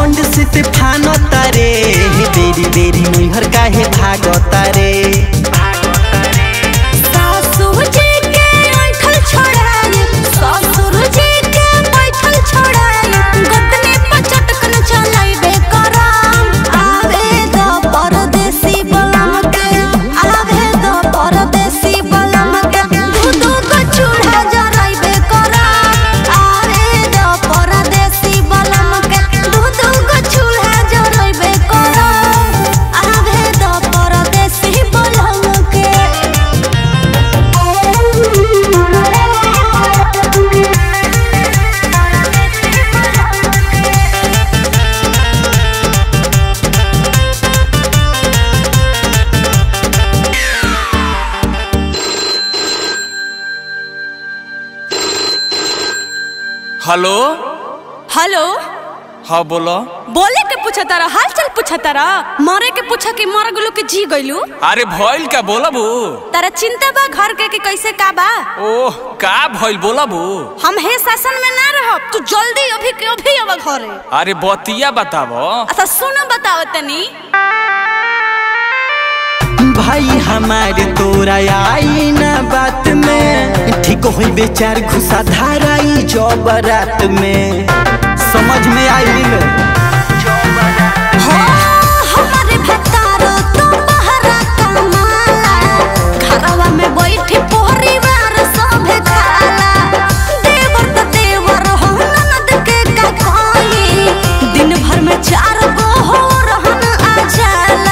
घमंड से ते फानो तारे बेरी बेरी नैहर काहे भागो तारे सासुर जी के ऐठल छोड़ाई ससुर जी के बैठल छोड़ाई गदने पर चटकन चलाइबे करम आवे द परदेसी बलम के आवे द परदेसी बलम के दू दू को चूल्हा जराइबे करम आवे द परदेसी बलम के दू दू को चूल्हा जराइबे करम आवे द परदेसी बलम के हेलो हेलो हाँ बोलो बोले के पूछा तारा हाल चाल पूछा तारा मरे के पूछा कि मर गलू के जी गइलू अरे भइल का बोलबू तारा चिंता बा घर के कि कैसे का बा ओह का भइल बोलबू हम हे शासन में ना रहब तू जल्दी अभी के अभी अब घरे अरे बतिया बताबो अच्छा सुनो बताओ तनी भाई हमारे तोरा आई ना बात में ठीक होई बेचार घुसा धाराई जब रात में समझ में आई हो हमारे भतारो तो बहरा कमाला घरवा में बैठी परिवार सब खाला देवर तो देवर हो ननद के का कोई दिन भर में चार गो हो रहन आ जाला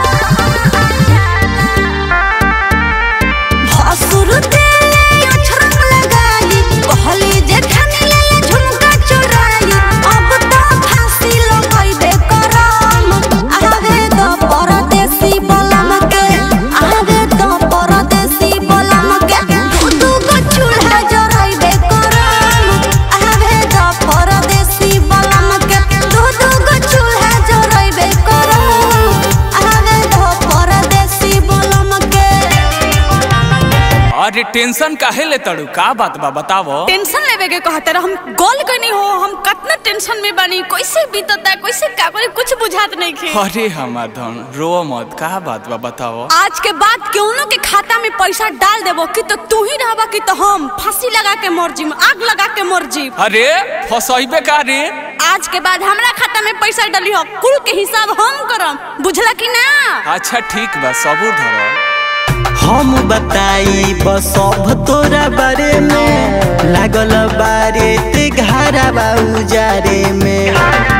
भसुर देले अछरंग लगाई कहली जे खानी ले झुमका चुराई अब तो फांसी लगाइबे करम आवे तो परदेसी बलम के आवे तो परदेसी बलम के दू दू गो चूल्हा जराइबे करम आवे तो परदेसी बलम के दू दू गो चूल्हा जराइबे करम आवे तो परदेसी बलम के अरे टेंशन काहे ले तड़ू का बात बा बतावो टेंशन लेवे के कहते रह हम गोल कनी हो हम कतना टेंशन में बनी कैसे बीतता कैसे का करे कुछ बुझात नहीं खे अरे हमार धन रो मत का बात बा बतावो आज के बाद केउनो के खाता में पैसा डाल देबो कि तो तू ही रहबा कि तो हम फांसी लगा के मर जीम आग लगा के मर जीम अरे फसइबे का रे आज के बाद हमरा खाता में पैसा डाली हो कुल के हिसाब हम करम बुझला कि ना अच्छा ठीक बा सबूर धरो हम बताई बस सब तोरा बारे में लागल बारे ते घरा बाऊ जारे में